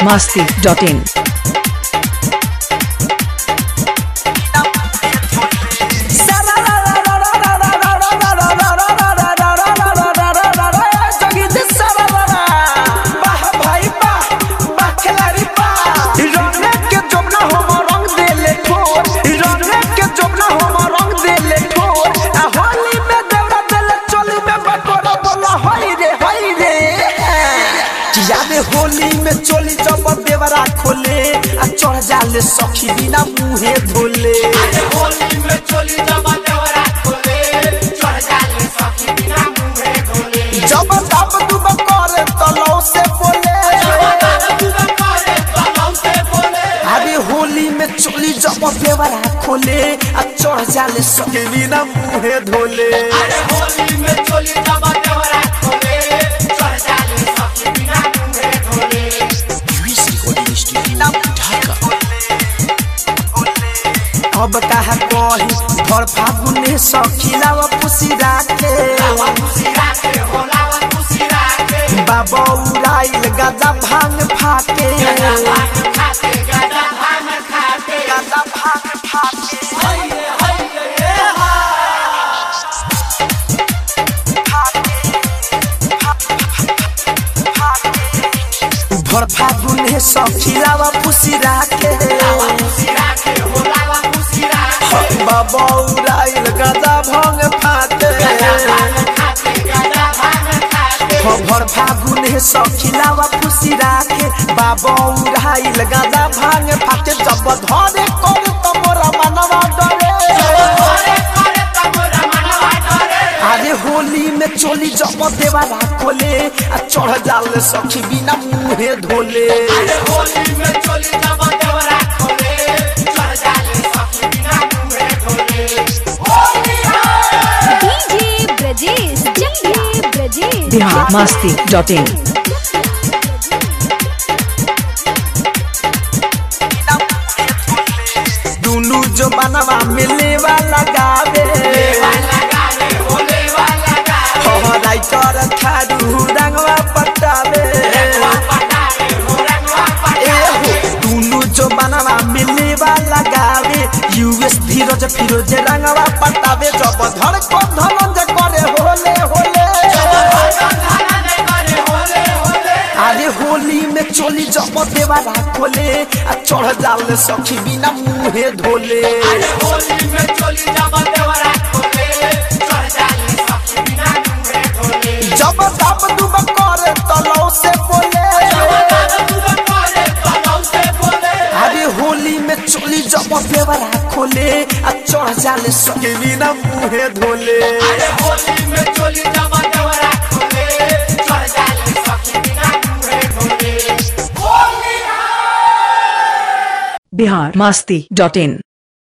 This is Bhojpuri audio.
biharmasti.in होली में चोली जब देवरा खोले आ चढ़ जाले सखी बिना मुहे धोले होली में चोली जब देवरा खोले चढ़ जाले सखी बिना मुंहे धोले जब दब दुब करे तलौ से बोले अरे होली में चोली जब देवरा खोले आ चढ़ जाले सखी बिना मुहे धोले होली में चोली जब देवरा खोले चढ़ जाले सखी बिना मुंहे धोले अब कहा कही भर फागुने सखीलाव पुसी राखे लावा खुशी राखे हो लावा खुशी राखे बाबा उड़ाइल गदा भांग फाके गदा भांग खाते गदा भांग खाते गदा भांग फाके हइये हइये ये हा भर फागुने सखीलावा पुसी राखे लावा खुशी राखे हो लावा खुशी राखे बाबा उड़ाइल गदा भांग फाके गदा भांग खाते गदा भांग खाते भर फागुने सखीलावा पुसी राखे बाबा उड़ाइल गदा भांग फाके जब धरे कर त मोरा मनवा डरे करे करे तमोरा मनवा डरे अरे होली में चोली जब देवारा खोले आ चढ़ जाल सखी बिना मुहे धोले अरे होली में चोली जब देवरा खोले चढ़ जाले सखी बिना मुंहे धोले होली डीजे ब्रजेश जंगिया ब्रजेश biharmasti.in दुनु जो बनवा मिले वाला गावे वाला गावे होले वाला गावे हो राइटर थारू रंगवा पटावे रंगवा पटावे हो रंगवा ए पटावे हो दुनु जो बनवा मिले वाला गावे यूएस धीरज फिरोज रंगवा पटावे जब धड़ को धनंज करे होले होले धाना ने करे होले होले अरे होली में चोली जब देवारा खोले आ चढ़ जाल सखी बिना मुहे धोले अरे होली में चोली जब देवरा खोले चढ़ जाले सखी बिना मुंहे धोले जब दब दुब करे तलौ से बोले अरे होली में चोली जब देवारा खोले आ चढ़ जाले सखी बिना मुहे धोले अरे होली में चोली जब देवरा खोले चढ़ जाले सखी बिना मुंहे धोले होली biharmasti.in